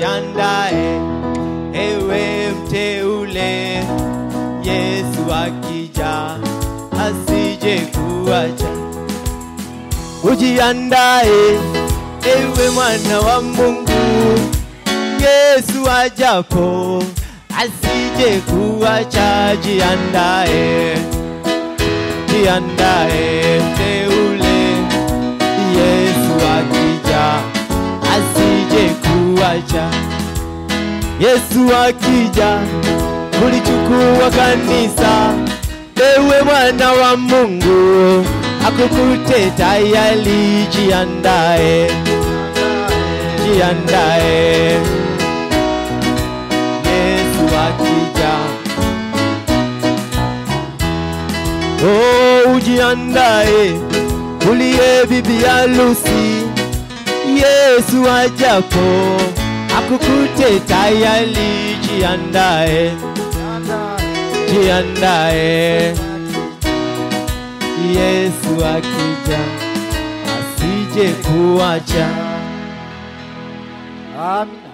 jiandae, ewe mteule, Yesu akija asije kuacha. Ujiandae, ewe mwana wa Mungu, Yesu ajapo asije kuacha. Jiandae, jiandae mteule, Yesu akija asije kuacha. Yesu akija kulichukua kanisa, ewe mwana wa Mungu, akukute tayari. Jiandae, jiandae, Yesu akija. Oh, ujiandae, uliye bibi harusi, Yesu ajapo akukute tayari. Jiandae, jiandae, Yesu akija asije kuacha. Amina.